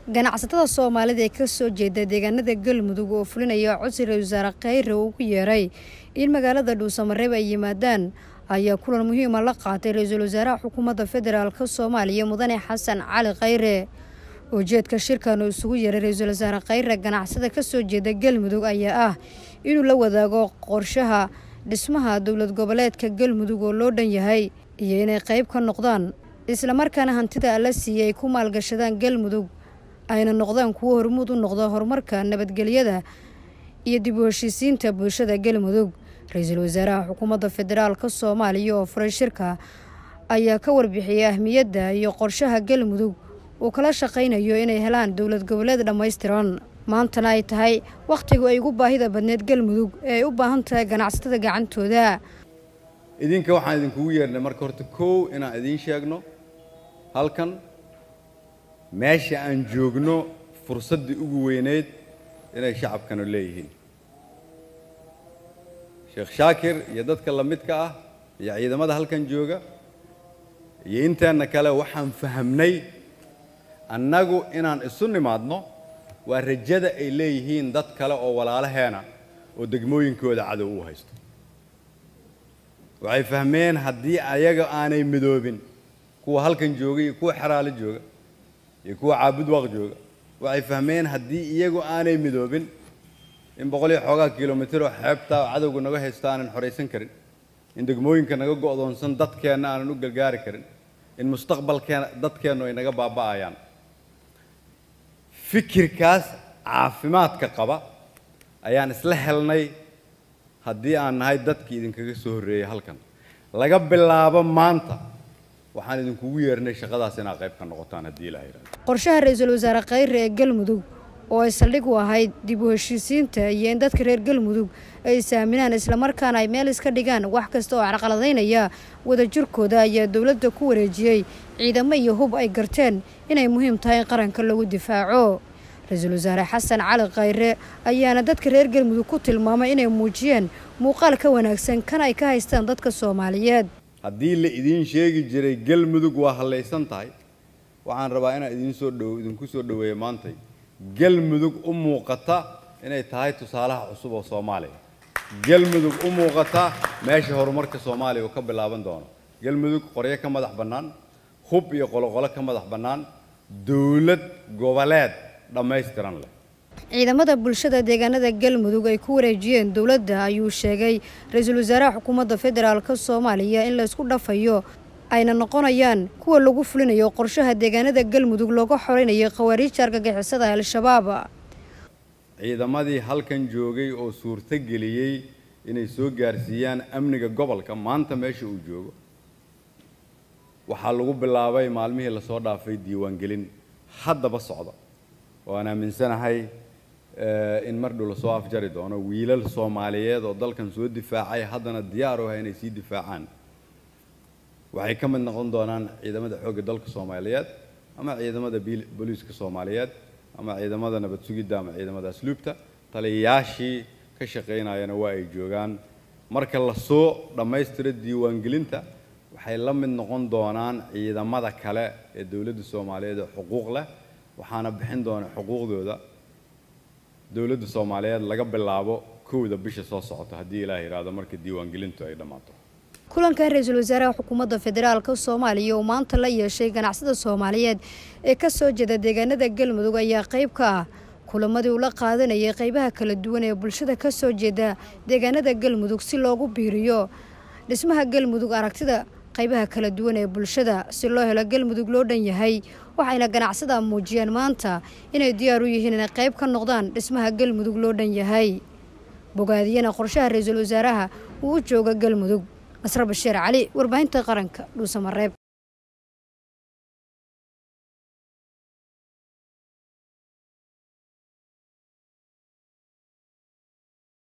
ganacsatada soomaalida ee kasoo jeeda deegaanada galmudug oo fulinaya codsi ra-isul wasaare khayre uu ku yeeray in magaalada dhuusamareeb ay yimaadaan ayaa kulan muhiima la qaatay ra-iisul wasaaraha xukuumadda federaalk soomaaliya mudane xasan cali khayre ujeedka shirkan uu isugu yeeray ra-iisul wasaare khayre ganacsada kasoo jeeda galmudug ayaa ah inuu la wadaago qorshaha dhismaha dowlad goboleedka galmudug oo loo dhan yahay iyo inay qayb ka noqdaan islamarkaana hantida la siiyay ay ku maalgashadaan galmudug ayna noqdaan kuwo hormuud u noqda horumarka nabadgelyada iyo dib u heshiisiinta bulshada galmudug ra-iisul wasaaraha xukuumadda federaalka soomaaliya oo furay shirka ayaa ka warbixiyay ahmiyadda iyo qorshaha galmudug uu kala shaqaynayo inay helaan dowlad goboleed dhammaystiran maantana ay tahay wakhtigu ay ugu baahida badneed galmudug ee ay u baahan tahay ganacsatada gacantooda idinka waxaan idinkugu yeernay marka horta kow inaan idiin sheegno halkan meesha aan joogno fursaddii ugu weyneyd inay shacabkanu leeyihiin sheekh shaakir iyo dadka la midka ah iyo ciidamada halkan jooga iyo inteenna kale waxaan fahamnay annagu inaan isu nimaadno waa rajada ay leeyihiin dad kale oo walaalaheena oo degmooyinkooda cadow u haysto waxay fahmeen haddii ayaga aanay midoobin kuwa halkan jooga iyo kuwa xeraalo jooga iyo kuwa caabud waaq jooga waxay fahmeen haddii iyagu aanay midoobin in boqol iyo xoogaa kilomitir oo xeebta oo cadowga naga haysta aanan xoraysan karin in degmooyinka naga go'doonsan dadkeenna aanan u gargaari karin in mustaqbalkeena dadkeennu ay naga baaba'ayaan fikirkaas caafimaadka qaba ayaan isla helnay haddii aan nahay dadkii idinkaga soo horreeyey halkan laga bilaabo maanta waxaan idinkugu yeernay shaqadaas inaad qayb ka noqotaan haddii ilaha yidhahdo qorshaha ra-iisul wasaare khayre ee galmudug oo ay saldhig u ahayd dib u heshiisiinta iyo in dadka reer galmudug ay isaaminaan islamarkaana ay meel iska dhigaan wax kasta oo carqaladaynaya wadajirkooda ayaa dowladda ku wareejiyey ciidamo iyo hub ay garteen inay muhiim tahay in qaranka lagu difaaco ra-iisul wasaare xasan cali khayre ayaana dadka reer galmudug ku tilmaamay inay muujiyeen muuqaal ka wanaagsan kan ay ka haystaan dadka soomaaliyeed haddii la idiin sheegi jiray galmudug waa hallaysan tahay waxaan rabaa inaan idinsoo dhow idinku soo dhoweeya maantay galmudug u muuqata inay tahay tusaalaha cusub oo soomaaliya galmudug u muuqata meesha horumarka soomaaliya uu ka bilaaban doono galmudug qoryo ka madax bannaan hub iyo qoloqolo ka madax bannaan dowlad goboleed dhammaystiran leh ciidamada bulshada deegaanada galmudug ay ku wareejiyeen dowladda ayuu sheegay ra-iisul wasaaraha xukuumadda federaalk soomaaliya in laysku dhafayo ayna noqonayaan kuwa lagu fulinayo qorshaha deegaanada galmudug looga xoreynayo khawaariijta argagixisada al-shabaab ciidamadii halkan joogay oo suurto geliyey inay soo gaarsiiyaan amniga gobolka maanta meesha uu joogo waxaa lagu bilaabay maalmihii lasoo dhaafay diiwaangelin haddaba socda oo aan aaminsanahay in mar dhow lasoo afjari doono wiilal soomaaliyeed oo dalkan soo difaacay haddana diyaar u ah inay sii difaacaan waxay ka mid noqon doonaan ciidamada xoogga dalka soomaaliyeed ama ciidamada booliiska soomaaliyeed ama ciidamada nabad sugidda ama ciidamada asluubta taliyayaashii ka shaqaynayana waa ay joogaan marka lasoo dhammaystiro diiwaangelinta waxay la mid noqon doonaan ciidamada kale ee dowladda soomaaliyeed ee xuquuq leh waxaana bixin doona xuquuqdooda dowladda soomaaliyeed laga bilaabo kowda bisha soo socota haddii ilaah yidhaahdo marka diiwaangelintu ay dhammaato kulankan ra-iisul wasaaraha xukuumadda federaalk soomaaliya oo maanta la yeeshay ganacsada soomaaliyeed ee ka soo jeeda deegaanada galmudug ayaa qayb ka ah kulamadii uu la qaadanayay qaybaha kala duwan ee bulshada ka soo jeeda deegaanada galmudug si loogu biiriyo dhismaha galmudug aragtida qaybaha kala duwan ee bulshada si loo helo galmudug loo dhan yahay waxayna ganacsada muujiyeen maanta inay diyaar u yihiin inay qayb ka noqdaan dhismaha galmudug loo dhan yahay bogaadiyana qorshaha ra-iisul wasaaraha uu u jooga galmudug nasre bashiir cali warbaahinta qaranka dhuusamareeb